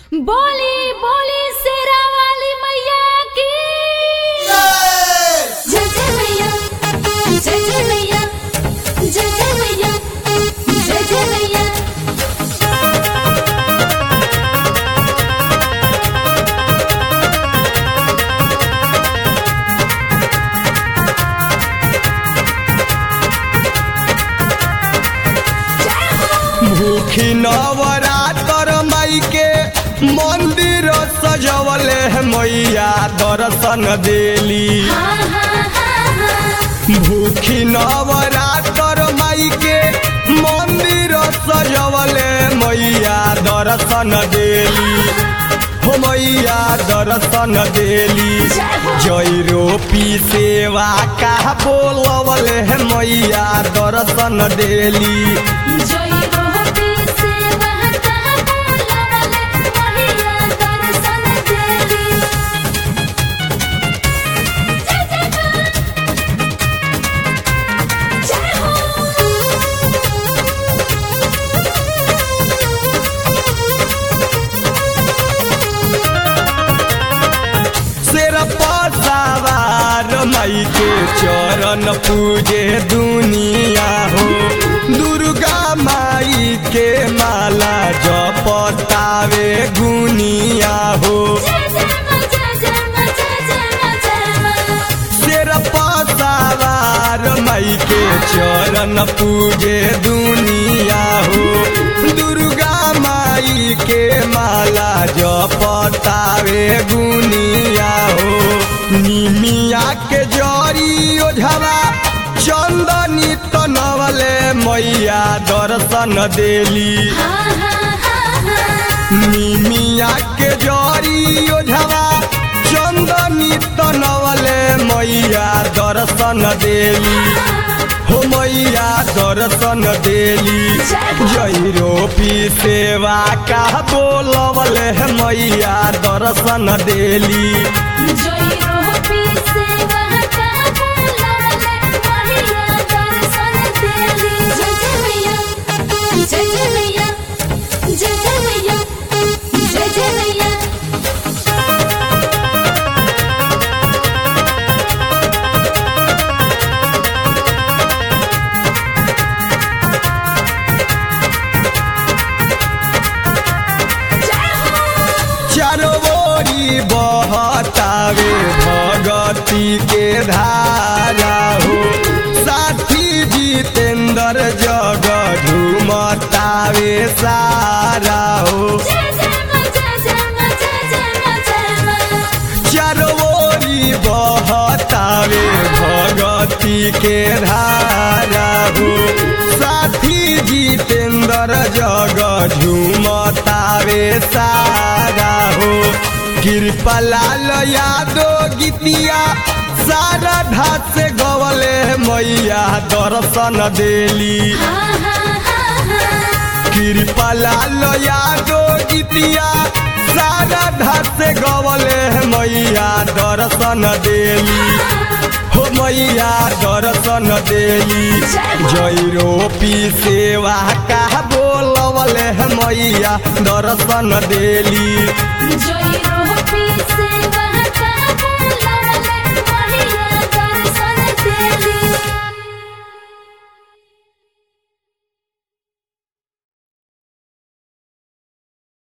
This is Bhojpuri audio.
बोली बोली शेरा वाली मैया की जय जय मैया जय जय मैया जय जय मैया जय जय मैया भूखी नवरातर माई के मंदिर सजवले है मैया दर्शन देली हाँ हाँ हाँ हाँ भूखी नवरातर माई के मंदिर सजवले मैया दर्शन देली हो मैया दर्शन देली जय रोपी सेवा का बोलवले है मैया दर्शन देली जय रोटी से बहता बोलवले मैया दर्शन देली जय जय मां जय शेर पर सवार माई के चरण पूजे दुनिया हो दुर्गा माई के माला जपतावे गुनिया हो जय जय मां जय जय मां जय जय मां जय मां शेर पर सवार माई के चरण पूजे दुनिया हो दुर्गा माई के माला जपतावे गुनिया हो निमिया के जरी ओझवा चंदनी तनवले मैया दर्शन देली हाँ हाँ हाँ हाँ निमिया के जरी ओझवा चंदनी तनवले मैया दर्शन देली हो मैया दर्शन देली जय रोपी सेवा का बोलवले मैया दर्शन देली जय रोटी से बहता बोलवले मैया दर्शन देली जय जय मैया जय जय मैया जय जय मैया जय जय मैया चरवोरी बहतावे भगती के धारा हो साथी जितेंद्र जग झूमतावे सारा हो जय जय मां जय जय मां जय जय मां जय मां चरवोरी बहतावे भगती के धारा हो साथी जितेंद्र जग झूमतावे सारा हो कृपलाल यादव गीतिया सारा ढात से गवले मैया दर्शन देली हाँ हाँ हाँ हाँ कृपलाल यादव गीतिया सारा ढात से गवले मैया दर्शन देली हो मैया दर्शन देली जय रोपी सेवा का बोलवले मैया दर्शन देली जय रोटी से बहता बोलवले मैया दर्शन देली